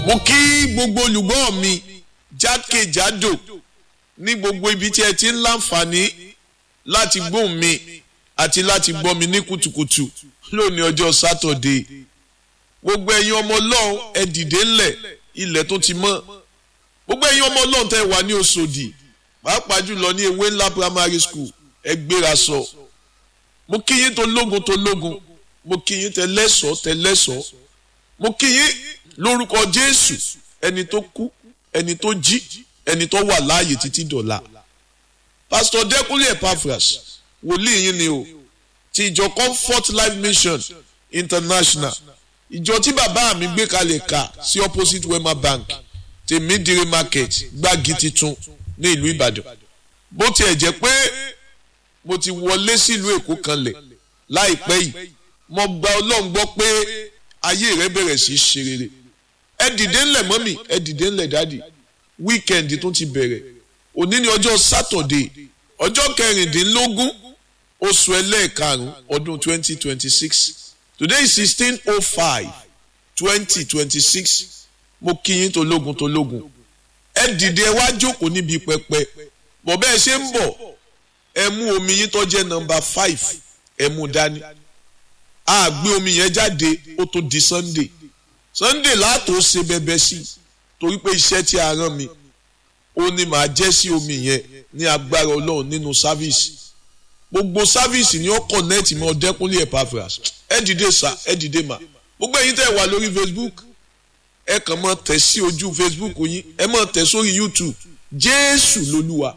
mo kí gbogbo olùgbọ́ mi jákèjádò ní gbogbo ibi tí ẹ ti ń láǹfààní láti gbóhùn mi àti láti gbọ́ mi ní kùtùkùtù lónìí ọjọ́ sátọ̀dé gbogbo ẹ̀yin ọmọ ọlọ́run ẹ dìde ńlẹ̀ ilẹ̀ tó ti mọ́ gbogbo ẹ̀yin ọmọ ọlọ́run tẹ́ wà ní Òṣòdì pàápàá jùlọ ní ewé ńlá primary school ẹ gbéra sọ mo kí yín tó lógun tó lógun mo kí yín tẹ lẹ́sọ̀ọ́ tẹ lẹ́sọ̀ọ́ mo kí yín lórúkọ Jésù ẹni tó kú ẹni tó jí ẹni tó wà láàyè títí dọ̀la pásítọ̀ Dẹ́kúnlé Epaphras wòlíì yín ni o ti ìjọ Comfort Life Mission International ìjọ tí bàbá mi gbé kalẹ̀ kà sí opposite Wema Bank tèmídìrí market gbági titun ní ìlú Ìbàdàn bó tiẹ̀ jẹ́ pé mo ti wọlé sílùú Èkó kanlẹ̀ láìpẹ́ yìí mo gba Ọlọ́run gbọ́ pé ayé rẹ bẹ̀rẹ̀ sí í ṣe rere ẹ dìde ńlẹ̀ mọ́mì ẹ dìde ńlẹ̀ dáàdì wíkẹ́ndì tó ti bẹ̀rẹ̀ òní ni ọjọ́ sátọ̀dé ọjọ́ kẹrìndínlógún oṣù ẹlẹ́ẹ̀karùn-ún ọdún twenty twenty six today is sixteen oh five twenty twenty six mo kí yín tológun tológun ẹ dìde ẹ wá jókòó níbi pẹpẹ bọ̀ bẹ́ẹ̀ ṣe ń bọ̀ ẹ mú omi yín tó jẹ́ nọ́mbà five ẹ mú dání a gbé omi yẹn jáde ó tó di sunday sunday láàtò ṣe bẹbẹ sí i torí pé iṣẹ́ tí a rán mi ó ní màá jẹ́ sí omi yẹn ní agbára ọlọ́run nínú sáfíìsì gbogbo sáfíìsì ni ó kọ̀nẹ́ẹ̀tì mọ́ Dẹ́kúnlé Epaphras ẹ dìde sá ẹ dìde mà gbogbo ẹ̀yin tẹ́ wà lórí facebook ẹ kàn mọ́ tẹ̀ sí ojú facebook yín ẹ mọ́ tẹ̀ sórí youtube jésù lolúwa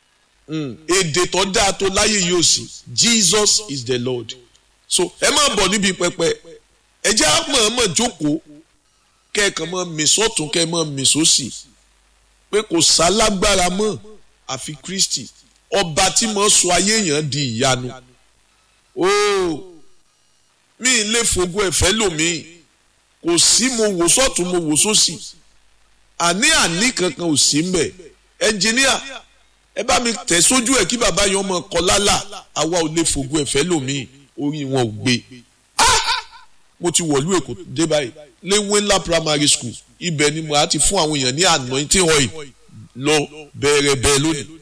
èdè tó dáa tó láyé yóò sí jesus is the lord so ẹ máa bọ̀ níbi pẹpẹ ẹ jẹ́ àmọ̀ọ́mọ̀ jókòó kẹ́ẹ̀kan mọ́ mìsọ́tún kẹ́ẹ̀ mọ́ mìsọ́sì pé kò sálágbára mọ́ àfi kristi ọba tí mo sọ ayé èèyàn di ìyanu ooo mi ì lè fogún ẹ̀fẹ́ lòmíì kò sí mo wò sọ́tún mo wò sósì àní àní kankan ò sí mbẹ̀ ẹnjìníà ẹ bá mi tẹ̀ sójú ẹ̀ kí bàbá yẹn ọmọ kọ lálà àwa ò lè fogún ẹ̀fẹ́ lòmíì orí wọn ò gbé mo ti wọ̀lú èkó dé báyìí léwé ńlá primary school ibẹ̀ ni mo á ti fún àwọn èèyàn ní anointing oil lọ bẹ̀rẹ̀ bẹ́ẹ̀ lónìí